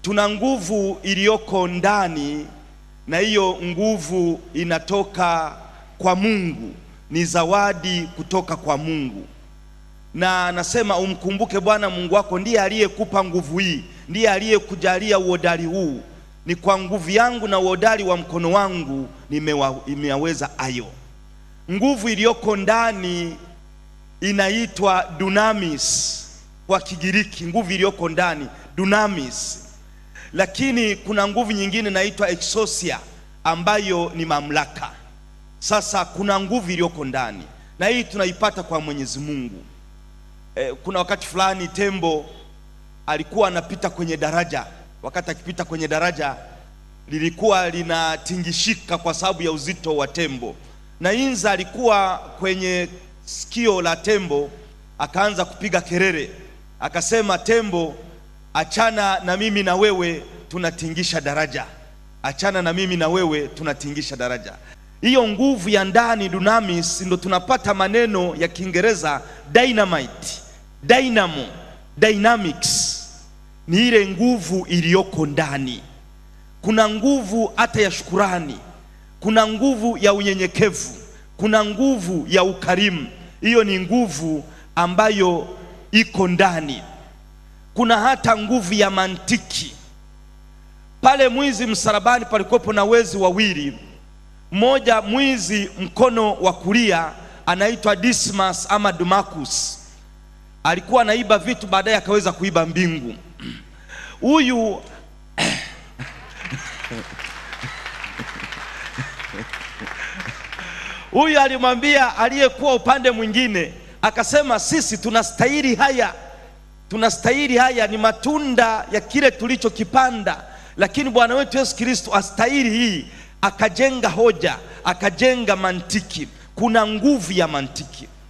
tuna nguvu iliyoko ndani, na hiyo nguvu inatoka kwa Mungu, ni zawadi kutoka kwa Mungu. Na anasema umkumbuke Bwana Mungu wako, ndiye aliyekupa nguvu hii, ndiye aliyekujalia uhodari huu. Ni kwa nguvu yangu na uhodari wa mkono wangu nimewa- nimeyaweza hayo. Nguvu iliyoko ndani inaitwa dunamis kwa Kigiriki, nguvu iliyoko ndani dunamis. Lakini kuna nguvu nyingine inaitwa exousia ambayo ni mamlaka. Sasa kuna nguvu iliyoko ndani na hii tunaipata kwa Mwenyezi Mungu. E, kuna wakati fulani tembo alikuwa anapita kwenye daraja. Wakati akipita kwenye daraja lilikuwa linatingishika kwa sababu ya uzito wa tembo, na Inza alikuwa kwenye sikio la tembo, akaanza kupiga kelele, akasema, tembo, achana na mimi na wewe tunatingisha daraja, achana na mimi na wewe tunatingisha daraja. Hiyo nguvu ya ndani dunamis, ndo tunapata maneno ya Kiingereza dynamite, dynamo, dynamics ni ile nguvu iliyoko ndani. Kuna nguvu hata ya shukurani, kuna nguvu ya unyenyekevu, kuna nguvu ya ukarimu. Hiyo ni nguvu ambayo iko ndani. Kuna hata nguvu ya mantiki. Pale mwizi msalabani palikuwepo na wezi wawili, mmoja mwizi mkono wa kulia anaitwa Dismas ama Dumakus, alikuwa anaiba vitu, baadaye akaweza kuiba mbingu. Huyu huyu alimwambia aliyekuwa upande mwingine, akasema sisi tunastahili haya, tunastahili haya, ni matunda ya kile tulichokipanda, lakini Bwana wetu Yesu Kristo astahili hii. Akajenga hoja, akajenga mantiki. Kuna nguvu ya mantiki.